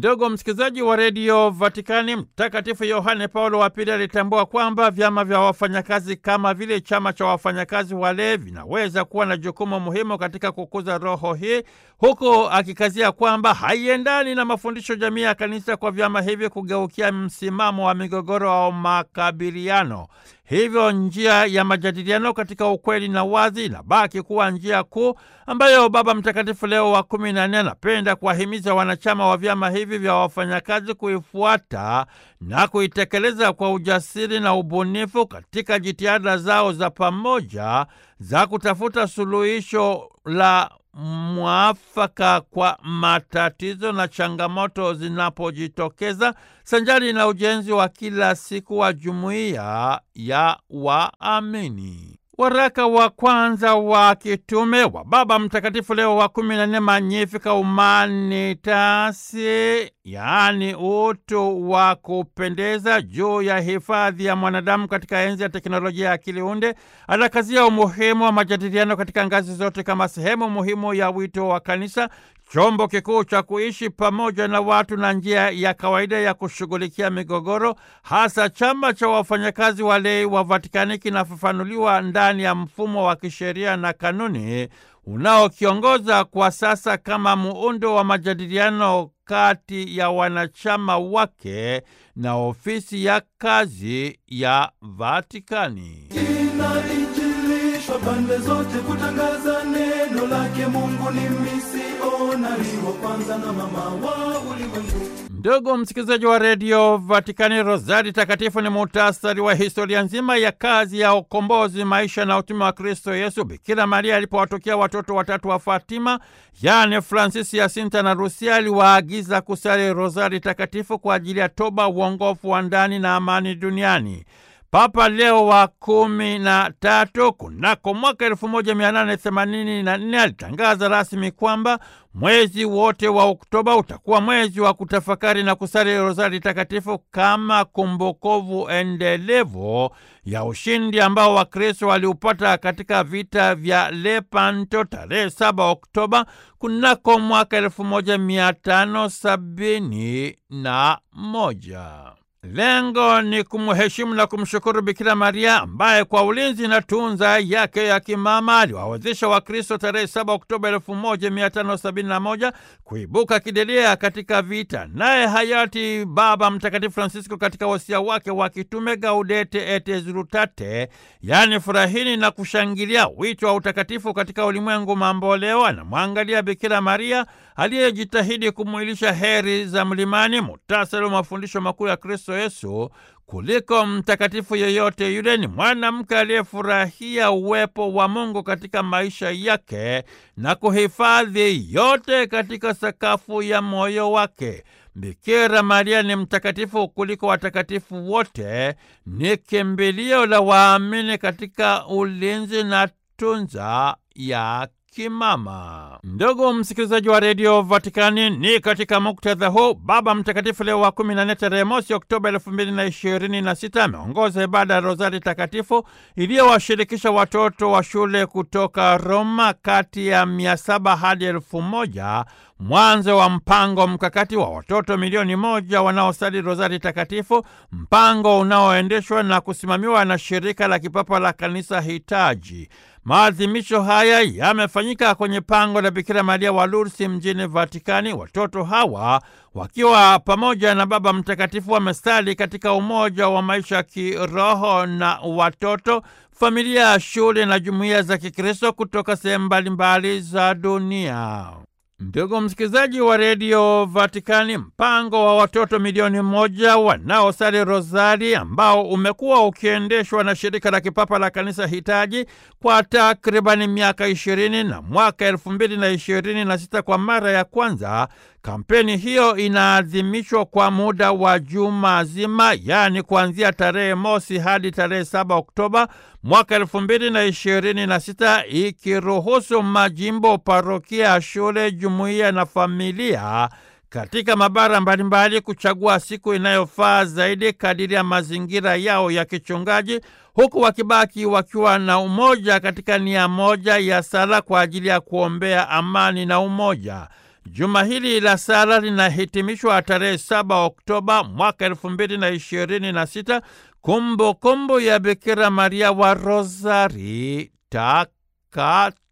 Ndugu msikilizaji wa redio Vatikani, Mtakatifu Yohane Paulo wa Pili alitambua kwamba vyama vya wafanyakazi kama vile chama cha wafanyakazi wale vinaweza kuwa na jukumu muhimu katika kukuza roho hii, huku akikazia kwamba haiendani na mafundisho jamii ya kanisa kwa vyama hivi kugeukia msimamo wa migogoro au makabiliano. Hivyo njia ya majadiliano katika ukweli na wazi inabaki kuwa njia kuu ambayo Baba Mtakatifu Leo wa kumi na nne anapenda kuwahimiza wanachama wa vyama hivi vya wafanyakazi kuifuata na kuitekeleza kwa ujasiri na ubunifu katika jitihada zao za pamoja za kutafuta suluhisho la mwafaka kwa matatizo na changamoto zinapojitokeza sanjari na ujenzi wa kila siku wa jumuiya ya waamini. Waraka wa kwanza wa kitume wa Baba Mtakatifu Leo wa kumi na nne Magnificat Humanitas, yaani utu wa kupendeza, juu ya hifadhi ya mwanadamu katika enzi ya teknolojia ya akili unde, anakazia umuhimu wa majadiliano katika ngazi zote kama sehemu muhimu ya wito wa kanisa chombo kikuu cha kuishi pamoja na watu na njia ya kawaida ya kushughulikia migogoro. Hasa chama cha wafanyakazi walei wa Vatikani kinafafanuliwa ndani ya mfumo wa kisheria na kanuni unaokiongoza kwa sasa kama muundo wa majadiliano kati ya wanachama wake na ofisi ya kazi ya Vatikani. Inainjilishwa pande zote kutangaza neno lake. Mungu ni misionari wa kwanza na mama wa ulimwengu. Ndugu msikilizaji wa redio Vatikani, Rozari Takatifu ni muhtasari wa historia nzima ya kazi ya ukombozi, maisha na utume wa Kristo Yesu. Bikira Maria alipowatokea watoto watatu wa Fatima, yaani Fransisi, Yasinta na Rusia, aliwaagiza kusali Rozari Takatifu kwa ajili ya toba, uongofu wa ndani na amani duniani. Papa Leo wa kumi na tatu kunako mwaka elfu moja mia nane themanini na nne alitangaza rasmi kwamba mwezi wote wa Oktoba utakuwa mwezi wa kutafakari na kusali rozari takatifu kama kumbukovu endelevu ya ushindi ambao Wakristo waliupata katika vita vya Lepanto tarehe 7 Oktoba kunako mwaka elfu moja mia tano sabini na moja. Lengo ni kumheshimu na kumshukuru Bikira Maria ambaye kwa ulinzi na tunza yake ya kimama aliwawezesha Wakristo tarehe 7 Oktoba 1571 kuibuka kidedea katika vita. Naye hayati Baba Mtakatifu Francisco katika wasia wake wa kitume Gaudete et Exsultate, yaani furahini na kushangilia wito wa utakatifu katika ulimwengu mamboleo, anamwangalia Bikira Maria aliyejitahidi kumwilisha heri za mlimani, muhtasari wa mafundisho makuu ya Kristo Yesu kuliko mtakatifu yeyote yule. Ni mwanamke aliyefurahia uwepo wa Mungu katika maisha yake na kuhifadhi yote katika sakafu ya moyo wake. Bikira Maria ni mtakatifu kuliko watakatifu wote, ni kimbilio la waamini katika ulinzi na tunza ya kimama. Ndugu msikilizaji wa redio Vatikani, ni katika muktadha huu Baba Mtakatifu Leo wa kumi na nne tarehe mosi Oktoba elfu mbili na ishirini na sita ameongoza ibada ya Rozari Takatifu iliyowashirikisha watoto wa shule kutoka Roma kati ya mia saba hadi elfu moja mwanzo wa mpango mkakati wa watoto milioni moja wanaosali Rozari Takatifu, mpango unaoendeshwa na kusimamiwa na shirika la kipapa la kanisa hitaji. Maadhimisho haya yamefanyika kwenye pango la Bikira Maria wa Lourdes mjini Vatikani. Watoto hawa wakiwa pamoja na Baba Mtakatifu wamestali katika umoja wa maisha ya kiroho na watoto, familia, shule na jumuiya za Kikristo kutoka sehemu mbalimbali za dunia. Ndugu msikilizaji wa redio Vatikani, mpango wa watoto milioni moja wanaosali rozari ambao umekuwa ukiendeshwa na shirika la kipapa la kanisa hitaji kwa takribani miaka ishirini na mwaka elfu mbili na ishirini na sita kwa mara ya kwanza kampeni hiyo inaadhimishwa kwa muda wa juma zima, yaani kuanzia tarehe mosi hadi tarehe saba Oktoba mwaka elfu mbili na ishirini na sita ikiruhusu majimbo, parokia, shule, jumuiya na familia katika mabara mbalimbali kuchagua siku inayofaa zaidi kadiri ya mazingira yao ya kichungaji, huku wakibaki wakiwa na umoja katika nia moja ya sala kwa ajili ya kuombea amani na umoja. Juma hili la sala linahitimishwa tarehe 7 Oktoba mwaka elfu mbili na ishirini na sita, kumbukumbu ya Bikira Maria wa Rozari Takatifu.